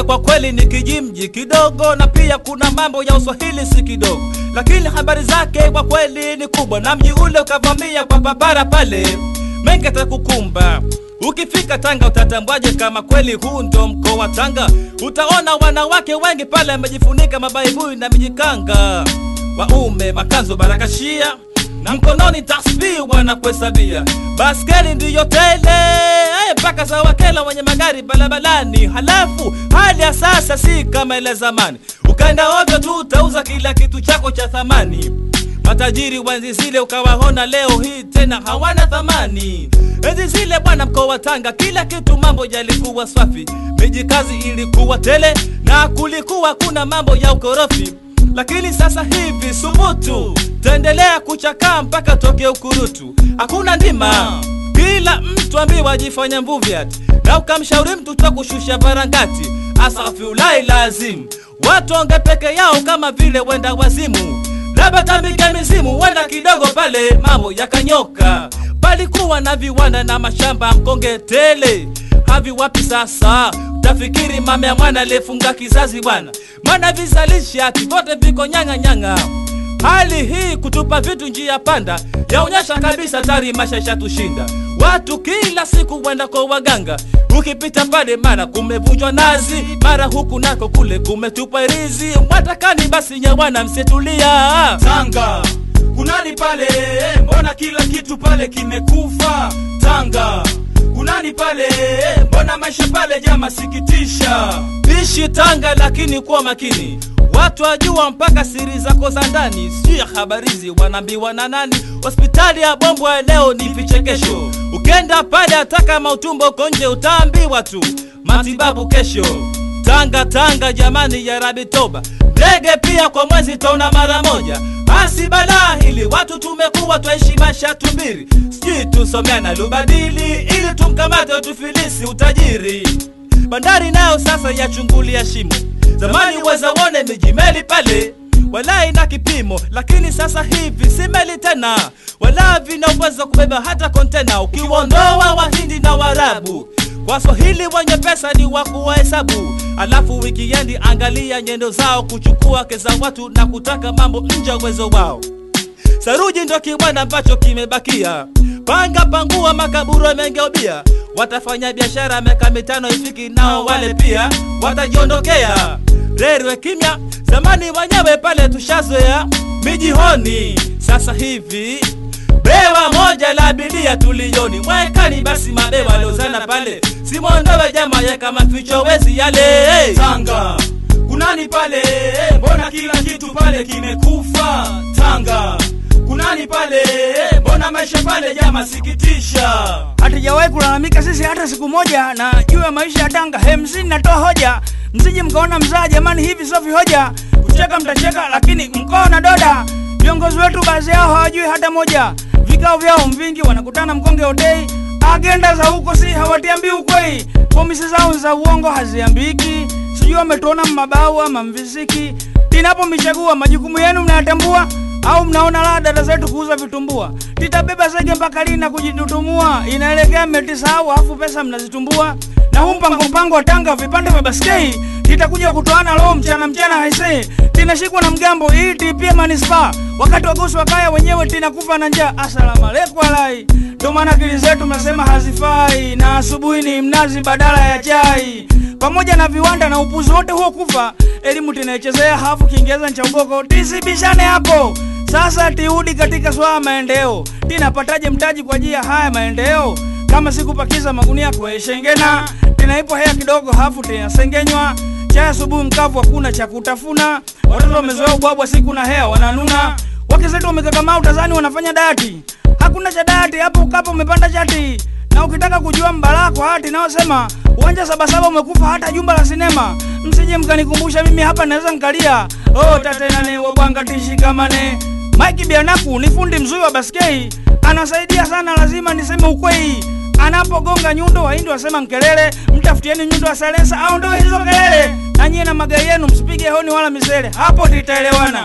kwa kweli ni kijimji kidogo, na pia kuna mambo ya uswahili si kidogo, lakini habari zake kwa kweli ni kubwa, na mji ule ukavamia kwa barabara pale, mengi atakukumba. Ukifika Tanga utatambwaje kama kweli huu ndo mkoa wa Tanga? Utaona wanawake wengi pale wamejifunika mabaibui na mijikanga, waume makanzu barakashia na mkononi tasbihi wanakuhesabia, baskeli ndiyo tele eh, mpaka za wakela wenye magari barabarani. Halafu hali ya sasa si kama ile zamani, ukaenda ovyo tu utauza kila kitu chako cha thamani. Matajiri wa enzi zile ukawaona leo hii tena hawana thamani. Enzi zile bwana, mkoa wa Tanga kila kitu mambo yalikuwa safi, miji kazi ilikuwa tele na kulikuwa kuna mambo ya ukorofi lakini sasa hivi subutu taendelea kuchakaa mpaka toke ukurutu, hakuna ndima. Kila mtu ambiwa ajifanya mvuvi ati, na ukamshauri mtu twa kushusha barangati, asafiulai lazim watu onge peke yao kama vile wenda wazimu, labda tambike mizimu, wenda kidogo pale mambo yakanyoka. Palikuwa na viwanda na mashamba mkonge tele, havi wapi sasa? Tafikiri mama ya mwana aliyefunga kizazi bwana, maana vizalisha ati vyote viko nyang'a nyang'a. Hali hii kutupa vitu njia panda yaonyesha kabisa tari maisha ishatushinda. Watu kila siku wenda kwa waganga, ukipita pale mara kumevunjwa nazi, mara huku nako kule kumetupwa irizi. Mwatakani basi nyawana, msitulia Tanga kunani pale, mbona kila kitu pale kimekufa? Tanga kunani pale, mbona maisha pale jama sikitisha. Ishi Tanga lakini kuwa makini, watu wajua mpaka siri zako za ndani. Sijui ya habarizi wanaambiwa na nani? Hospitali ya Bombwe leo ni vichekesho. Ukenda pale hata kama utumbo uko nje utaambiwa tu matibabu kesho. Tanga Tanga jamani, ya Rabi toba, ndege pia kwa mwezi taona mara moja. Basi balaa hili watu tumekuwa twaishi maisha tubiri, sijui tusomea na lubadili ili tumkamate tufilisi utajiri bandari nayo sasa yachungulia shimo. Zamani weza wone miji meli pale wala ina kipimo, lakini sasa hivi si meli tena, wala vina uwezo wa kubeba hata kontena. Ukiwaondoa Wahindi na Waarabu, Waswahili wenye pesa ni wa kuwahesabu. Alafu wikiendi, angalia nyendo zao kuchukua keza watu na kutaka mambo nje ya uwezo wao. Saruji ndo kiwanda ambacho kimebakia, panga pangua, makaburu yamegeubia. Watafanya biashara miaka mitano ifiki, nao wale pia watajiondokea. Rerwe kimya, zamani wenyewe pale tushazoea mijihoni. Sasa hivi bewa moja la abiria tulioni mwekani, basi mabewa lozana pale, simondowe jama yeka maficho wezi yale Tanga kunani pale, mbona kila kitu pale kimekufa? Tanga kunani pale, mbona maisha pale jama sikitisha. hatujawahi kulalamika sisi hata siku moja na juu ya maisha ya Tanga. Hemsini natoa hoja, msije mkaona mzaa jamani, hivi sio vihoja. Kucheka mtacheka, lakini mkoa na doda. Viongozi wetu baadhi yao hawajui hata moja, vikao vyao mvingi, wanakutana mkonge hotei, agenda za huko si hawatiambii ukweli, pomisi zao za uongo haziambiki, sijui wametuona mmabau ama mvisiki. Tinapomichagua majukumu yenu mnayatambua au mnaona la dada zetu kuuza vitumbua? Titabeba zege mpaka lini na kujitutumua? Inaelekea mmetisahau, afu pesa mnazitumbua. Na huu mpango mpango wa Tanga vipande vya baskei titakuja kutoana leo mchana mchana haisei, tinashikwa na mgambo hii tipia manispaa, wakati wagosi wakaya wenyewe tinakufa na njaa. Asalamu alaikum alai, ndo maana akili zetu mnasema hazifai, na asubuhi ni mnazi badala ya chai pamoja na viwanda na upuzi wote huo kufa, elimu tinaichezea hafu Kiingereza cha ugoko, tisibishane hapo. Sasa tiudi katika swala maendeleo, tinapataje mtaji kwa ajili ya haya maendeleo? Kama sikupakiza magunia kwa shengena, tinaipo hea kidogo hafu tinasengenywa chai asubuhi mkavu, hakuna cha kutafuna. Watoto wamezoea ubwabwa siku na hea wananuna, wake zetu wamekakamaa utazani wanafanya dati, hakuna cha dati hapo, ukapo umepanda chati na ukitaka kujua mbala kwa hati naosema uwanja sabasaba umekufa hata jumba la sinema. Msije mkanikumbusha mimi hapa naweza nkalia. Oh, tatenane wabwanga tishikamane. Mike Bianaku ni fundi mzuri wa baskei, anasaidia sana, lazima niseme ukweli. Anapogonga nyundo, wahindi wasema nkelele, mtafutieni nyundo ya salensa au ndio hizo kelele. Na nyie na magari yenu msipige honi wala misele, hapo titaelewana.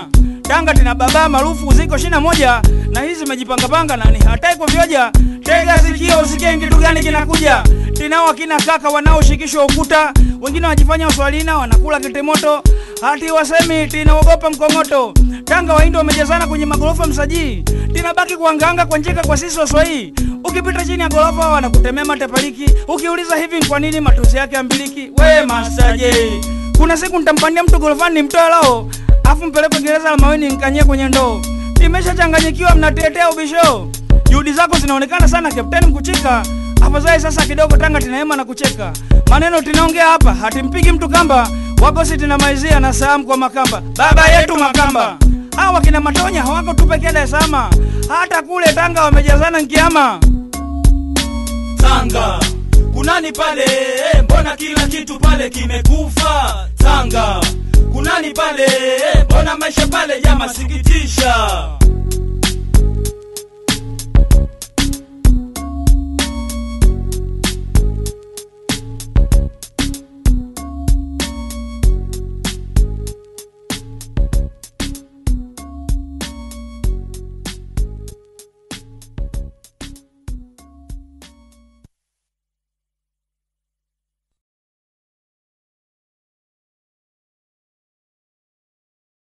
Tanga tina baba maarufu ziko shina moja na hizi zimejipangapanga nani hatai kuvyoja. Tega sikio usikie kitu gani kinakuja. Tinao akina kaka wanaoshikishwa ukuta, wengine wanajifanya uswalina wanakula kitimoto, hati wasemi tinaogopa mkongoto. Tanga waindo wamejazana kwenye magorofa msajii, tinabaki kuanganga kwa njeka kwa sisi waswahili. Ukipita chini ya gorofa wanakutemea matepaliki, ukiuliza hivi ni kwa nini matusi yake ambiliki. We masaje, kuna siku nitampania mtu gorofani nimtoe lao, afu mpeleke gereza la maweni nkanyie kwenye ndoo. Nimeshachanganyikiwa, mnatetea ubisho. Juhudi zako zinaonekana sana Kapteni Mkuchika. Afadhali sasa kidogo Tanga tinaema na kucheka. Maneno tinaongea hapa, hatimpigi mtu kamba. Wagosi tina maizia na saamu kwa Makamba. Baba yetu Makamba. Hawa kina Matonya hawako tu pekee Dar es Salaam. Hata kule Tanga wamejazana nkiama. Tanga kunani pale? eh, Mbona kila kitu pale kimekufa? Tanga kunani pale? eh, Mbona maisha pale ya masikitisha?